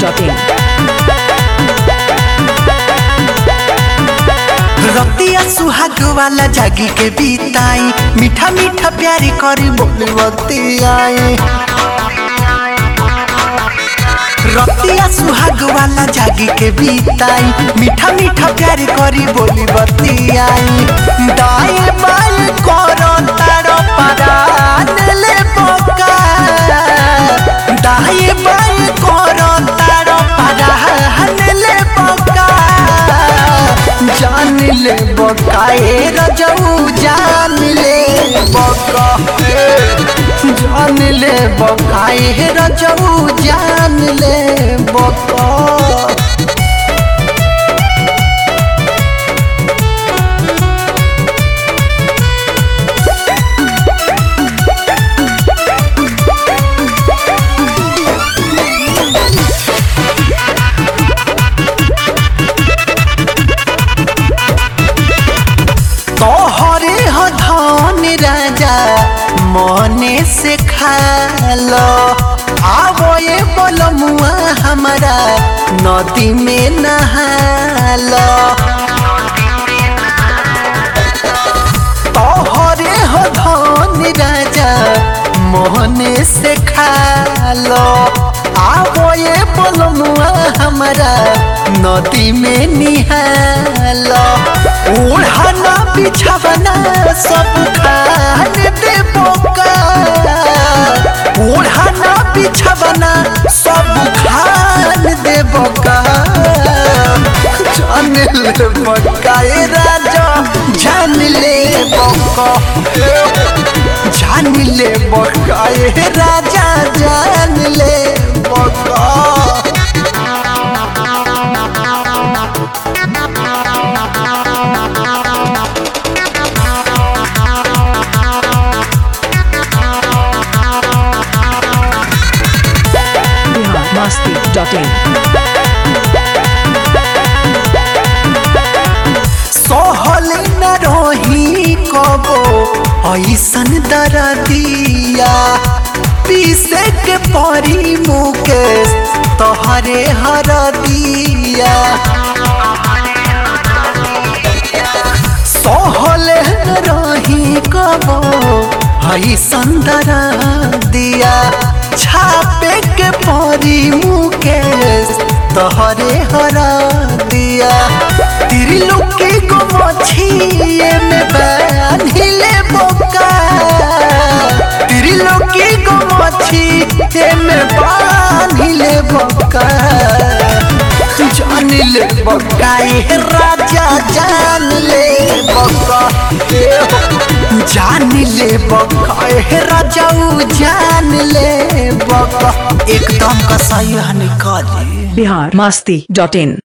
biharmasti.in रतिया सुहाग वाला जागी के बीताई मीठा मीठा प्यारी करी बोली बतियाई रतिया सुहाग वाला जागी के बीताई मीठा मीठा प्यारी करी बोली बतियाई दाए बाए करो तारो परान ले बोका दाए बाए करो तारो परान ले बोका जान ले बकाए रजऊ जान ले बका जान ले बकाए रजऊ जान ले बका तोहरे हो धन राजा मने से खालो आवो ये बोलमुआ हमारा नदी में नहालो तोहरे हो धन राजा मोहने से खालो आवो ये बोलमुआ हमारा नदी में निहालो ओढ़ाना बिछावना सब खान दे बोका ओढ़ाना बिछावना सब खान दे बोका जान ले बका ए राजा जान ले बका जान ले बका ए राजा जान ले बका biharmasti.in सहल न रही कबो ऐसन दरदिया पीसे के परी मुकेश तोहरे हरदिया सहल न रही कबो ऐसन दरदिया छापे के परी मुकेश तोहरे हरदिया त्रिलोकी को मछिए में बांधिले बोका त्रिलोकी को मछिए में बांधिले बोका जान ले बोका ये राजा जान ले बोका जान ले बोका ये राजा जान ले बोका एकदम का सही निकाली biharmasti.in